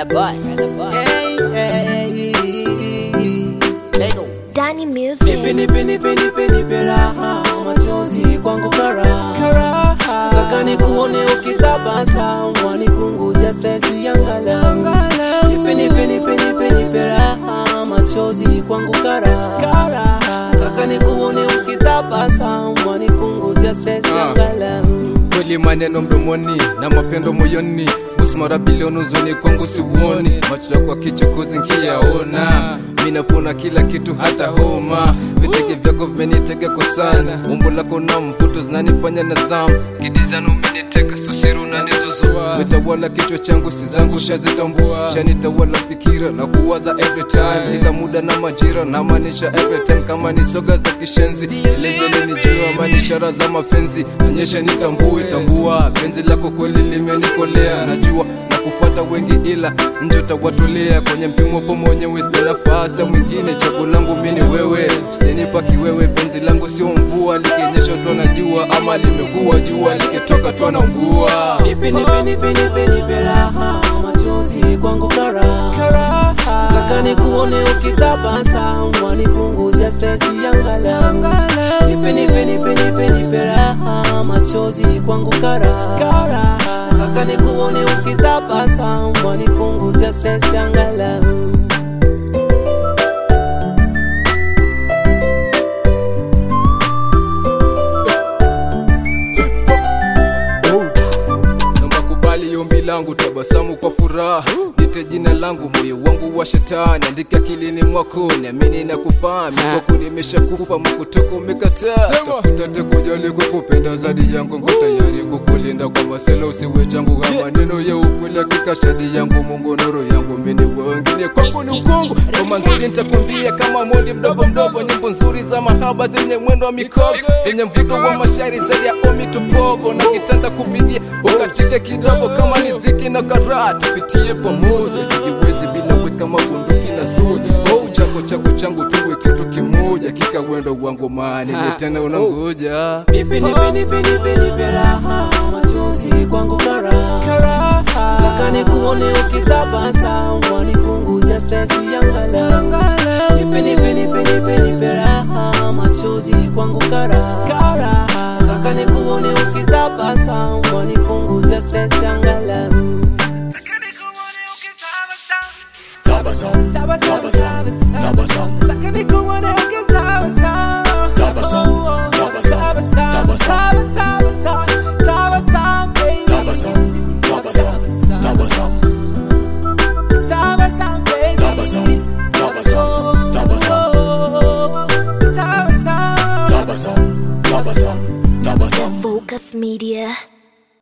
boy. Hey, hey, Lego. Danny Nipe Music. nipe nipe nipe nipe raha machozi kwangu karaha Nataka nikuone ukitabasamu wanipunguzia stress yangalau Nipe nipe nipe nipe nipe raha machozi kwangu karaha Nataka nikuone ukitabasamu wanipunguzia stress Ah. yangalau kweli maneno mdomoni na mapendo moyoni busu mara bilioni uzuni kwangu siuoni macho yako kichokozi nkiyaona minapona kila kitu hata homa vitege vyako vimenitega kwa sana umbo lako na mvuto zinanifanya na zamu kidizanu umeniteka sosiru nanizuzua metawala kichwa changu si zangu shazitambua shanitawala fikira na kuwaza every time kila muda na majira na maanisha every time kama ni soga za kishenzi elezeni nijua ama ni ishara za mapenzi onyesha nitambue tambua penzi lako kweli limenikolea najua na kufuata wengi ila njota watolea kwenye mpimo po mwenyewe sina nafasi ya mwingine chaguo langu mini wewe sitenipa kiwewe penzi langu sio mvua likinyesha twana jua ama limekuwa jua likitoka twana mvua Nipe nipe nipe nipe nipe raha machozi kwangu karaha Nataka nikuone ukitabasamu wanipunguzia stress yangalau Nipe nipe nipe nipe nipe raha machozi kwangu karaha Nataka nikuone ukitabasamu wanipunguzia stress yangalau naomba kubali ombi langu tabasamu kwa furaha nite jina langu moyo wangu wa shetani andika akilini mwako niamini na kufahamu kwako nimeshakufa mkutoka umekataa tafuta tekujali kukupenda zaidi yangu ngo tayari kukulinda kwa masela usiwe changu ha maneno ya ukweli hakika shadi yangu mungu nuru yangu mini wengine kwangu ni ukongo kama nzuri nitakwambia kama mondi mdogo mdogo nyimbo nzuri za mahaba zenye mwendo wa mikogo zenye mvuto wa mashairi zaidi ya omi tupogo na kitanda kupigia ukachike kidogo kama ni dhiki na karaa tupitie pamoja sijiwezi bila weka mabunduki na soja oh, chako chako changu tuwe kitu kimoja kika wendo wangu maani tena unangoja Nipe nipe nipe nipe nipe raha machozi kwangu karaha Nataka nikuone ukitabasamu wanipunguzia stress yangalau Nipe nipe nipe nipe nipe raha machozi kwangu karaha Nataka nikuone ukitabasamu wanipunguzia stress yangalau Tabasam, tabasam, tabasam, Nataka nikuone ukitabasamu Tabasam, tabasam, tabasam. Tabasam, baby. tabasam, tabasam, tabasam, Tabasam, baby. tabasam, tabasam, tabasam, Tabasam. tabasam, tabasam, tabasam. Focus Media.